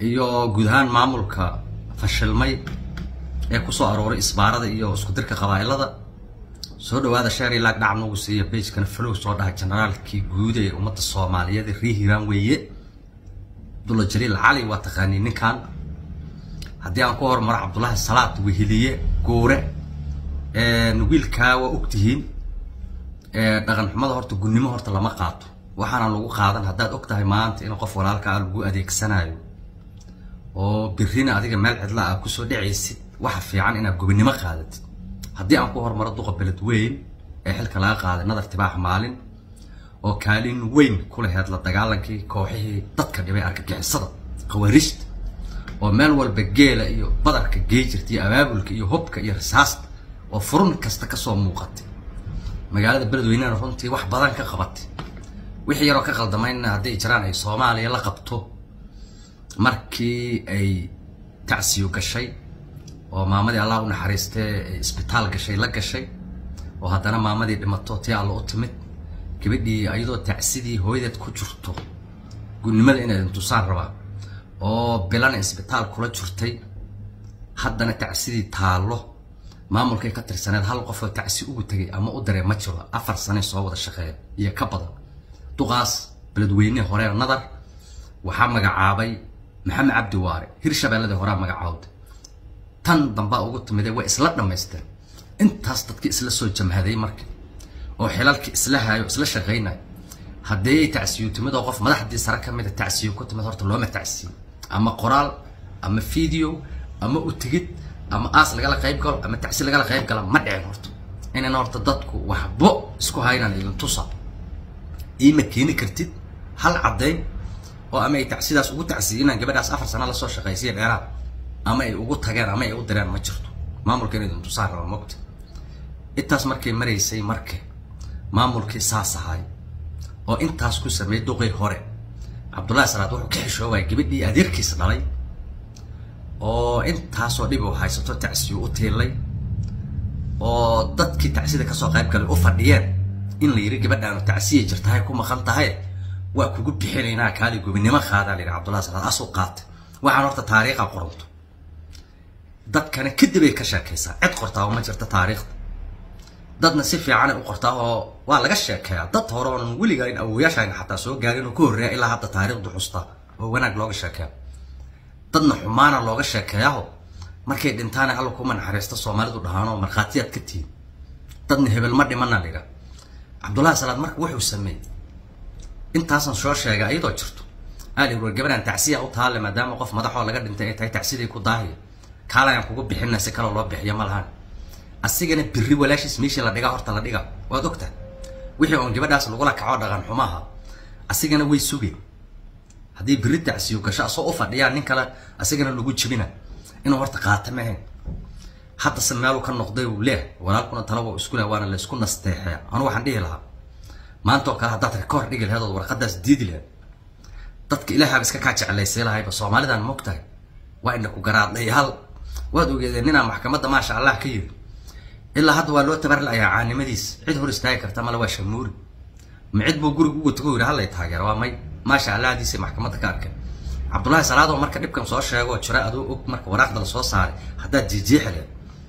iyo guud ahaan maamulka fashilmay ee kusoo arooray isbaarada iyo isku dirka qabaa'ilada soo dhawaada sheer ilaag dhac nagu siiya bagekana flow soo dhaha generaalkii guud ee ummadda soomaaliyeed ee rii hiiraan weeye abdulla jaliil cali waa taqaanii ninkan haddii aan ku hormaro cabdullaahi salaad weheliye guure wiilkaa waa ogtihiin dhaqan xumada horta gunnimo horta lama qaato waxaana lagu qaadan haddaad og tahay maanta in qof walaalkaa lagu adeegsanayo oo birrina adiga meel cidla ah kusoo dhacaysid waxa fiican inaad gobinimo qaadatid haddii aan ku hormaro duqa beled weyn ee xilka laga qaaday nadar tibaax maalin oo kaalin weyn ku laheyd la dagaalankii kooxihii dadka dhibay argagixisada khawaarijta oo meel walba geela iyo badarka gey jirta iyo abaabulka iyo hubka iyo risaasta oo furun kasta kasoo muuqatay magaalada beledweynena runtii wax badan ka qabatay wixii yaroo ka qaldamayna hadday jiraan ay soomaaliya la qabto markii ay tacsiyo gashay oo maamadii allah u naxariistee isbitaal gashay la gashay oo haddana maamadii dhimato tii alla u timid gabadhii ayadoo tacsidii hooyadeed ku jirto gunnimada inay tusaan rabaa oo bilana isbitaal kula jirtay haddana tacsidii taallo maamulkay ka tirsaneed hal qofoo tacsi ugu tegay ama u daree ma jiro afar sane soo wada shaqeeya iyo ka badan duqaas beledweyne horee nadar waxaa magacaabay maxamed cabdi waare hirshabeelladii horaa magacaawday tan dambaa ugu timide way isla dhammaysteen intaas dadkii isla soo jamhaday marka oo xilalkii isla haayo isla shaqaynayo haddii tacsiyo timid oo qof madaxdii sare ka mida tacsiyo ku timid horta looma tacsiyo ama qoraal ama video ama u tigid ama aas lagala qayb galo ama tacsi lagala qayb gala ma dhicin horta inayna horta dadku waxbo isku haynaan idin tusa iima keeni kartid hal caddayn oo ama ay tacsidaas ugu tacsiyinaan gabadhaas afar sana lasoo shaqaysiya dheeraad ama ay ugu tageen ama ay u direen ma jirto maamulka inay idin tusaan raba mogta intaas markay maraysay marka maamulkii saas ahay oo intaas ku sameeyey duqii hore cabdullahi salaad wuxuu ka xishoobaya gabadhii adeerkiisa dhalay oo intaasoo dhib uu haysato tacsiyo u tiilay oo dadkii tacsida kasoo qayb galay u fadhiyeen in la yidhi gabadhaanu tacsiya jirtahay ku maqan tahay waa kugu bixinaynaa kaali gobinimo qaadaa la yidhi cabdullahi salaad asuu qaatay waxaan horta taariikha qoranto dadkana kadib ay ka sheekaysaa cid qortaa oo ma jirta taariikhda dadna si fiicanay u qortaa oo waa laga sheekeeyaa dad hore oon weliga in awoyaashayna xataa soo gaarin oo ka horreeya ilaa hadda taariikhdu xustaa oo wanaag looga sheekeeya dadna xumaana looga sheekeeyaho markay dhintaana alla kuma naxariista soomaalidu dhahaanoo markhaatiyaad ka tihin dadna hebel ma dhimana la yidhaha cabdullahi salaad marka wuxuu sameeyey intaasan soo sheegay ayadoo jirto aali war gabadhaan tacsiya u taale maadaama qof madaxoo laga dhintay ay tahay tacsidii ku daahiya kaalayaan kugu bixina si kaloo loo bixiyo ma lahan asigana birri walaashiis meeshii la dhigaa horta la dhiga waad ogta wixii oon gabadhaas lagula kaco dhaqan xumaha asigana way sugeen haddii birri tacsiyo gasho asoo u fadhiyaan nin kale asigana lagu jibina inuu horta qaata mahayn haddase meeluu ka noqday uu leeh walaalkuna talaba isku leh waana la isku nasteexeya anu waxaan dhihi lahaa maanta oo kale haddaad rikoor dhigi laheed ood warqadaas diidi laheed dadka ilaahaaba iska kaa jeclaysay lahayba soomaalidan mogtahay waa ina ku garaadhayaal waad ogeedeen ninaa maxkamadda maasha allah ka yiri ilaa hadda waa loo tabar la-ayaa caanimadiis cid hor istaagi karta male waa shamuuri ma cid buu guriga uga tago yidhi hallay taageera waa may maasha allahdiisay maxkamadda ka arkeen cabdullaahi salaadoo marka dhibkan soo sheegoo jira adoo og marka waraaqda la soo saaray haddaad jiijiixi leed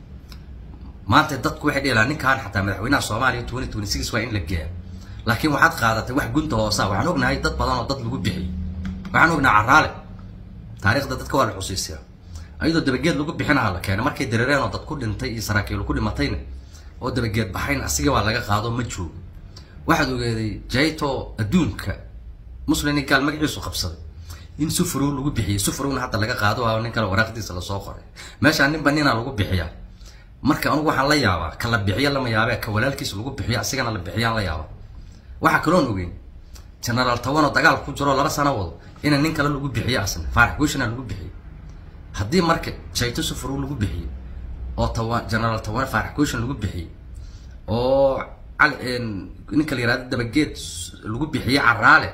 maanta dadku waxay dhihi lahaa ninkan xataa madaxweynaha soomaaliya twenty twenty six waa in la geeya laakiin waxaad qaadatay wax gunta hoosa waxaan ognahay dad badan oo dad lagu bixiyay waxaan ognahay caraale taariikhda dadka waa la xusiisiyaa ayadoo dabageed lagu bixinaha la keenay markay dareereen oo dad ku dhintay iyo saraakiil ku dhimatayna oo dabageed baxayn asiga waa laga qaado ma joogo waxaad ogeeday jayto adduunka muslin gaal magaciisu qabsaday in sufrow lagu bixiyay sufrowna hadda laga qaado waa nin kale waraaqdiisa lasoo qoray meeshaan ninba ninaa lagu bixiyaa marka anugu waxaan la yaabaa ka la bixiyo lama yaabee ka walaalkiisa lagu bixiyo asigana la bixiyaan la yaaba waxaa kaloon ogeyn genaraal tawanoo dagaal ku jiro laba sano wado ina nin kale lagu bixiyo asna faarax guushana lagu bixiyo haddii marka jayto sufrow lagu bixiyey oo tawa genaraal tawane faarax guushan lagu bixiyey oo cali ninka la yihahdo dabageed lagu bixiyey caraale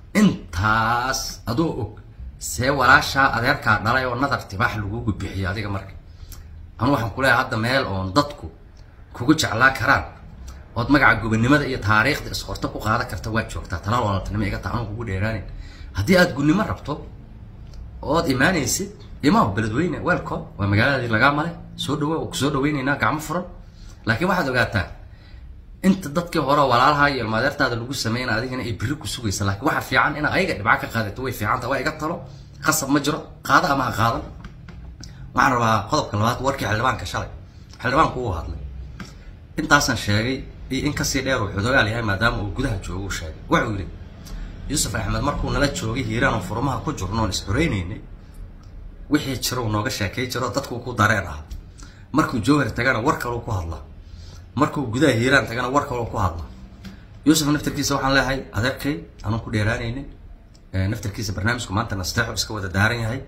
intaas adoo og see walaashaa adeerkaa dhalay oo nadar tibaax lagugu bixiyo adiga marka anu waxaan ku leeyahay hadda meel oon dadku kugu jeclaa karaan ood magaca gobonimada iyo taariikhda isqorto ku qaadan karta waad joogtaa talaal walaaltinimo iga taa anu kugu dheeraanin haddii aad gunnimo rabto ood imaanaysid imaam beledweyne welcome waa magaaladii lagaa male soo dhawo kusoo dhaweynaynaa gacmo furan laakiin waxaad ogaataa inta dadkii hore walaalaha iyo ilmaadeertaada lagu sameynaa adigana ay biri ku sugaysa laakiin waxa fiican ina ayaga dhibca ka qaadato way fiicanta waa iga talo qasab ma jiro qaada ama ha qaadan waxaan rabaa qodobka labaad warkii xildhibaanka shalay xildhibaanku uu hadlay intaasaan sheegay iyo in kasii dheer uu xudogaal yahay maadaama uu gudaha joogo uu sheegay wuxuu yidhi yuusuf axmed markuu nala joogay hiiraan oo furmaha ku jirno oon is-xoreynaynay wixii jiro uu nooga sheekay jiro dadkuu ku dareen aha markuu jowhar tagana war kaleu ku hadlaa markuu gudaha hiiraan tagana war kaleu ku hadlaa yuusuf naftarkiisa waxaan leeyahay adeerkay anuu ku dheeraanaynin naftarkiisa barnaamijku maanta nasteexo iska wada daaran yahay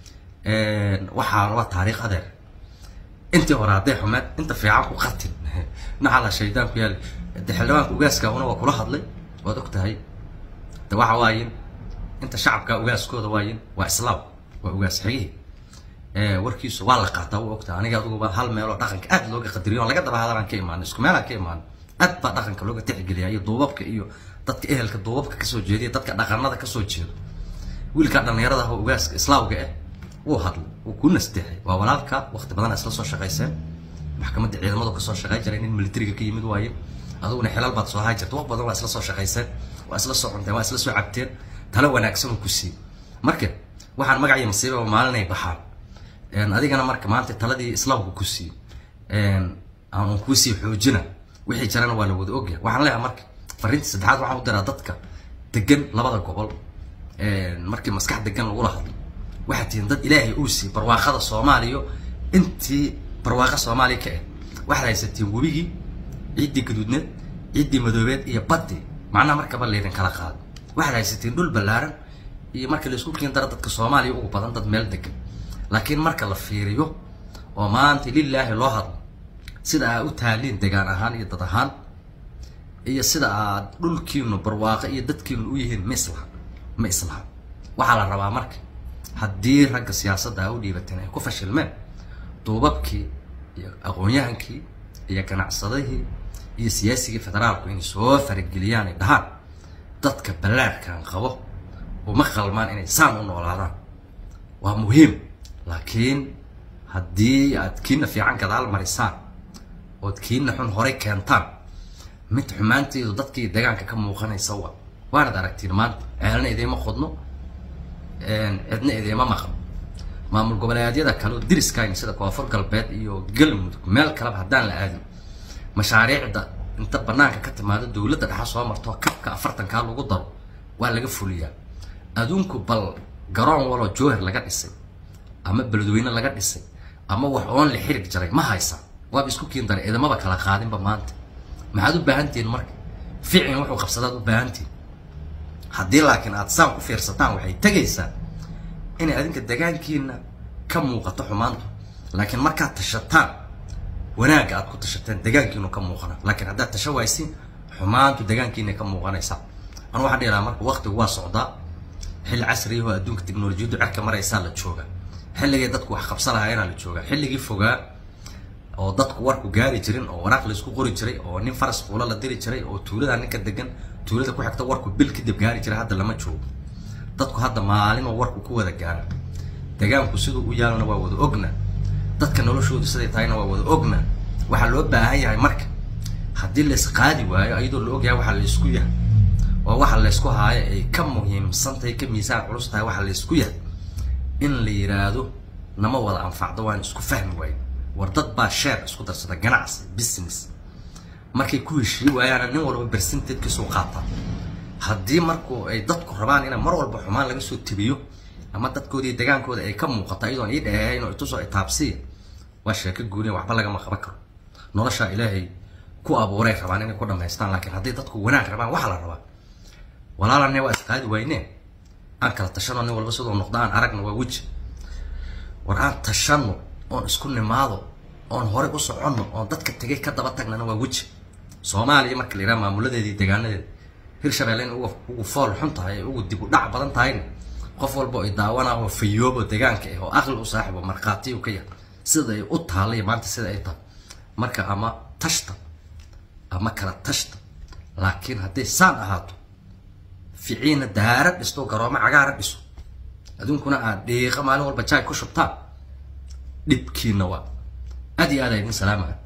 waxaa waa taariikh adeer intii hore hadday xumeed inta fiican ku qatin naxala shaydaan ku yaali de xildhibaanka ugaaskaahuna waa kula hadlay waad og tahay de waxa waayin inta shacabka ugaaskooda waayin waa islaam waa ugaas xigihii warkiisu waa la qaataa waa ogtahay aniga aduguba hal meeloo dhaqanka aad looga qadariyo on laga daba hadalaan ka imaano isku meelaan ka imaano aad baa dhaqanka looga tixgeliya iyo duubabka iyo dadka ehelka duubabka kasoo jeediya dadka dhaqanada kasoo jeedo wiilka dhallinyarada ah oo ugaaska islaamka ah wuu hadlay wuu ku nasteexay waa walaalka waqti badan isla soo shaqayseen maxkamadda ciidamadu kasoo shaqayn jiray nin militariga ka yimid waaye aduguna xilal baad soo haa jirta wax badan waa isla soo shaqayseen waa isla soo cunteen waa isla soo cabteen talo wanaagsan uu ku siiyey marka waxaan magaciyo masiibaba maalinay baxaan adigana marka maanta taladii islaamku ku siiyey aan kuu sii xoojina wixii jirana waa la wada ogyahay waxaan leeyahay marka fariinta saddexaad waxaan u diraa dadka degan labada gobol markii maskax degan lagula hadlo waxaad tihiin dad ilaahay uu siiyey barwaaqada soomaaliya intii barwaaqa soomaaliya ka ah waxaad haysatiin webigii ciiddii gaduudneed ciiddii madoobeed iyo baddi macnaha markaba laydin kala qaado waxaad haysatiin dhul ballaaran iyo marka laisku kiin daro dadka soomaaliya ugu badan dad meel degan laakiin marka la fiiriyo oo maanta lilaahi loo hadlo sida aad u taaliin degaan ahaan iyo dad ahaan iyo sida aad dhulkiinu barwaaqo iyo dadkiinu u yihiin ma islaha ma islaha waxaa la rabaa marka haddii ragga siyaasadda a u dhiibateen ay ku fashilmeen duubabkii iyo aqoon-yahankii iyo ganacsadihii iyo siyaasigii federaalku inay soo farageliyaan ay dhahaan dadka ballaarkan qabo uma qalmaan inay saan u noolaadaan waa muhiim laakiin haddii aad kiina fiican gadaal marisaan ood kiina xun horay keentaan mid xumaanteedu dadkii deegaanka ka muuqanaysa wa waanad aragtiin maanta ceelna idiima qodno cidna idiima maqan maamul goboleedyada kale oo diriskayna sida koonfur galbeed iyo galmudug meel kaleba haddaan la aadin mashaariicda inta banaanka ka timaado dowladda dhexa soo marto kabka afartankaa lagu daro waa laga fuliyaa adduunku bal garoon waloo jowhar laga dhisay ama beledweyne laga dhisay ama wax oon la xirig jaray ma haysa waaba isku kiin daray idamaba kala qaadinba maanta maxaad u baahantihiin marka ficin wuxuu qabsadaad u baahantihin haddii laakiin aad saan ku fiirsataan waxay tegaysaa inay adinka degaankiina ka muuqato xumaantu laakiin markaad tashataan wanaagga aad ku tashateen degaankiinu ka muuqana laakiin haddaad tasha waaysiin xumaantu degaankiina ka muuqanaysa anu waxaan dhihi lahaa marka waqtigu waa socdaa xilli casriyahoo adduunka teknolojiyaddu cerka maraysaa la jooga xilligii dadku wax qabsa lahaayeenaa la joogaa xilligii fogaa oo dadku warku gaari jirin oo waraaq laysku qori jiray oo nin faras fuulo la diri jiray oo tuulada ninka degan tuulada ku xigta warku bil kadib gaari jiray hadda lama joogo dadku hadda maalin oo warku ku wada gaara degaanku siduu u yaalana waa wada ogna dadka noloshoodu siday tahayna waa wada ogna waxaa loo baahan yahay marka haddii laysqaadi waayo iyadoo la ogyahay waxaa laysku yahay oo waxa laysku haayo ay ka muhiimsantahay ka miisaan culus tahay waxaa laysku yahay in la yiraahdo nama wada anfacdo waan isku fahmi waayo war dad baa sheer isku darsada ganacsi business markay ku heshii waayaana nin walba bersenteedkiisu qaataa haddii marku ay dadku rabaan ina mar walba xumaan laga soo tebiyo ama dadkooda iyo degaankooda ay ka muuqato iyadoon ii dheehayn oo itusoo itaabsiya waa sheeko guuniya waxba lagama qaban karo noloshaa ilaahay ku abuuray rabaan inay ku dhamaystaan laakiin hadday dadku wanaag rabaan waxaa la rabaa walaalane waa isqaadi wayneen aan kala tashano nin walba sidoo noqdo aan aragna waa weji war aan tashano oon isku nimaado oon horey u soconno oon dadka tegay ka daba tagnana waa weji soomaaliya marka la yidhaha maamuladeedii deegaanadeeda hirshabelle in uga ugu fool xun tahay ugu dib u dhac badan tahayna qof walba ay daawanah oo fayoobo deegaanka ah oo aqli u saaxibo markhaatiyu ka yahay sida ay u taallay maanta sida ay tahay marka ama tashta ama kala tashta laakiin hadday saan ahaato ficiina daara dhisto garoomo cagaara dhiso aduunkuna aad dhiiqa maalin walba jaay ku shubtaan dhibkiina waa aad iyo aad a idin salaama